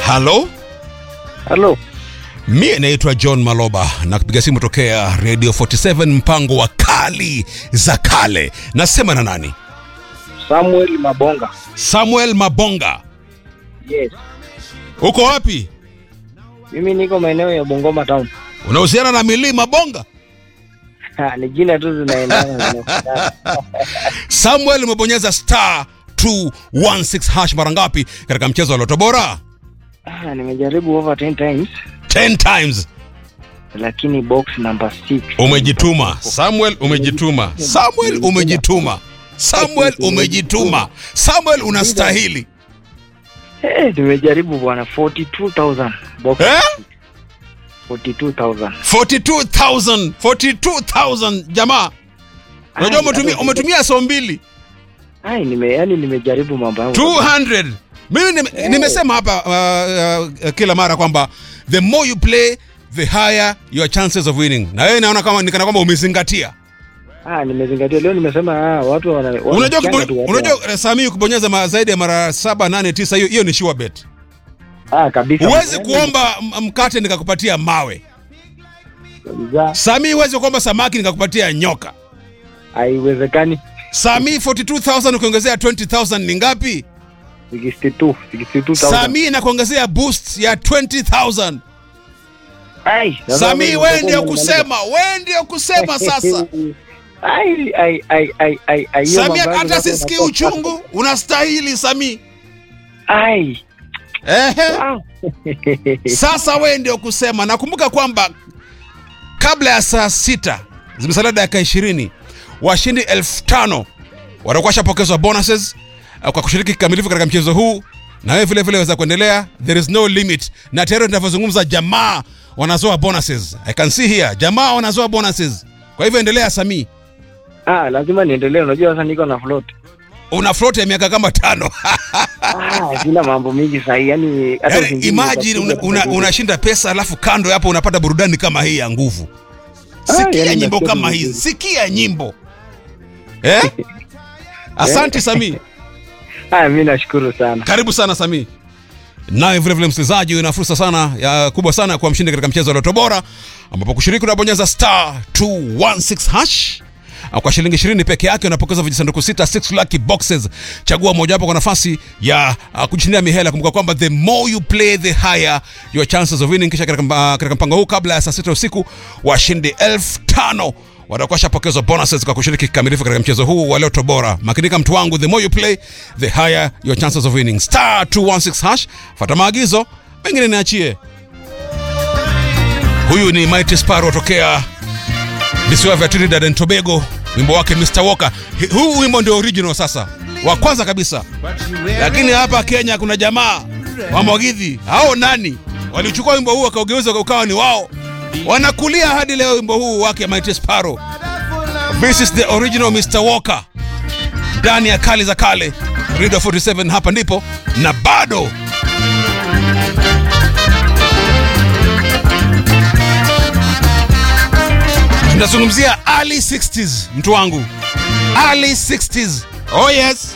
halo Halo. mie naitwa john maloba na kupiga simu tokea radio 47 mpango wa kali za kale nasema na nani Samuel Mabonga. samuel mabonga Yes. uko wapi Mimi niko maeneo ya Bungoma town. unahusiana na milii mabonga Ha, ni jina tu zinaendana zinafanana. samuel umebonyeza star 216 hash mara ngapi katika mchezo wa loto bora Ah, nimejaribu over 10 times 10 times lakini box number 6. umejituma samuel umejituma samuel umejituma samuel umejituma samuel unastahili Eh, nimejaribu bwana 42000 box eh? 42000. 42000 42000 jamaa unajua Ai, umetumia hata- umetumia so mbili Ai, nime yani nimejaribu mambo yangu. 200 mimi nime, nimesema hapa uh, uh, kila mara kwamba the more you play the higher your chances of winning na wewe naona kama nikana kwamba umezingatia Ah, nimezingatia leo nimesema ah, watu wana unajua wanasikianga kibo- tu watu unajua uh, Sami kubonyeza ma, zaidi ya mara saba nane tisa hiyo hiyo ni sure bet wa- ah, kabisa. huwezi Yani, kuomba m- mkate nikakupatia mawe kabisa. Sami huwezi kuomba samaki nikakupatia nyoka Haiwezekani. Sami 42000 ukiongezea 20000 ni ngapi 62, 62000. Sami nakuongezea boost ya 20000 Ai, sasa Sami mimi wewe nitakuwa ndio nimemaliza. kusema wewe ndio kusema sasa ai ai ai ai ai ai hiyo Sami mambo yangu hata sasa sisikii inakuwa- uchungu unastahili Sami ai Ehe. wow. Sasa wewe ndio kusema. Nakumbuka kwamba kabla ya saa sita zimesalia dakika ishirini washindi elfu tano watakuwa washapokezwa bonuses uh, kwa kushiriki kikamilifu katika mchezo huu, na wewe vile vile waweza kuendelea, there is no limit. Na tayari tunavyozungumza, jamaa wanazoa bonuses, I can see here, jamaa wanazoa bonuses. Kwa hivyo endelea, Sami, ah lazima niendelee unajua sasa niko na float una float ya miaka kama tano. ah sina mambo mingi sahi yani hata Yaani, usingizi imagine utakuja una, una, kuja. unashinda pesa alafu kando hapo unapata burudani kama hii ya nguvu. Ah, Sikia yaani nyimbo nasikia kama vizuri. hizi, sikia nyimbo eh? Asante Sami, ah mimi nashukuru sana karibu sana Sami. Nawe vile vile msikilizaji, una fursa sana ya kubwa sana ya kuwa mshindi katika mchezo wa Loto Bora, ambapo kushiriki unabonyeza star 216 hash au kwa shilingi 20 peke yake unapokeza vijisanduku sita 6 lucky boxes. Chagua mojawapo kwa nafasi ya uh, kujishindia mihela. Kumbuka kwamba the more you play the higher your chances of winning. Kisha katika, uh, katika mpango huu kabla ya saa sita usiku washindi elfu tano watakuwa washapokezwa bonuses kwa kushiriki kikamilifu katika mchezo huu wa Loto Bora. Makinika mtu wangu, the more you play the higher your chances of winning. Star 216 hash, fuata maagizo, mengine niachie. Huyu ni Mighty Sparrow tokea visiwa vya Trinidad and Tobago, wimbo wake Mr. Walker. Hi- Huu wimbo ndio original sasa, wa kwanza kabisa, lakini hapa Kenya kuna jamaa wa Mwagidhi, hao nani walichukua wimbo huu wakaugeuza ukawa ni wao, wanakulia hadi leo wimbo huu wake Mighty Sparrow. This is the original Mr. Walker ndani ya kali za kale, Radio 47 hapa ndipo na bado tunazungumzia early 60s mtu wangu early 60s oh yes